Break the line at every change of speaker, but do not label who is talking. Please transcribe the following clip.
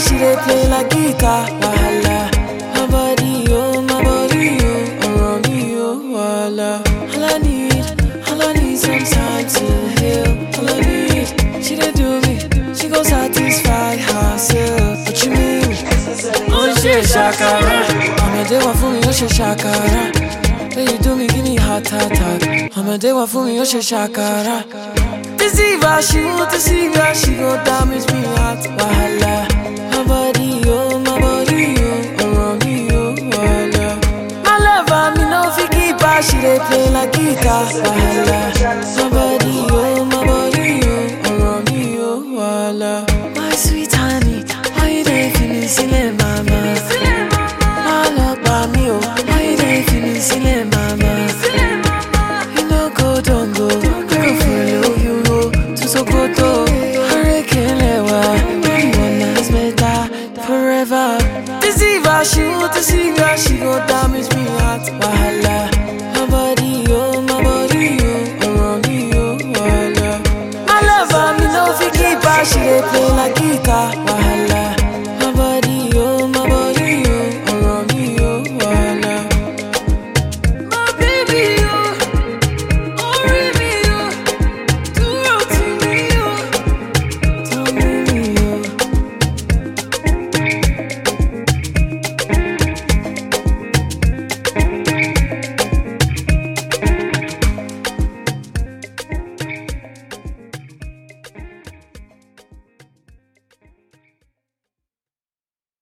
she dey play like guitar. Wahala. My body, oh, my body, oh, around me, oh, wahala. All I need, all I need some time to heal. All I need, she dey do me, she gon' satisfy herself. What you mean? Oh, she shakara. I'm a day one for me, oh, she shakara. When you do me, give me heart attack. I'm a day one for me, oh, she shakara. Deceiver, she won't deceive her, she gon' damage me heart. Wahala. My body, oh, my body, oh, around me, oh, wahala. My lover, me no fi keep her, she dey play like guitar. Wahala. My body, oh, my body, oh, around me, oh, wahala. My sweet honey, why you dey feeling silly, mama? My love, by me, oh, why you dey feeling silly, mama? You no go, don't go, don't go follow you go to Sokoto. Hurricane Lewa, everyone has better forever. Deceiver, she won't deceive her, she gon' damage me heart. Wahala, my body, oh, my body, oh, around me, oh, wahala. My lover, me no fi keep her, she dey play like guitar. Wahala.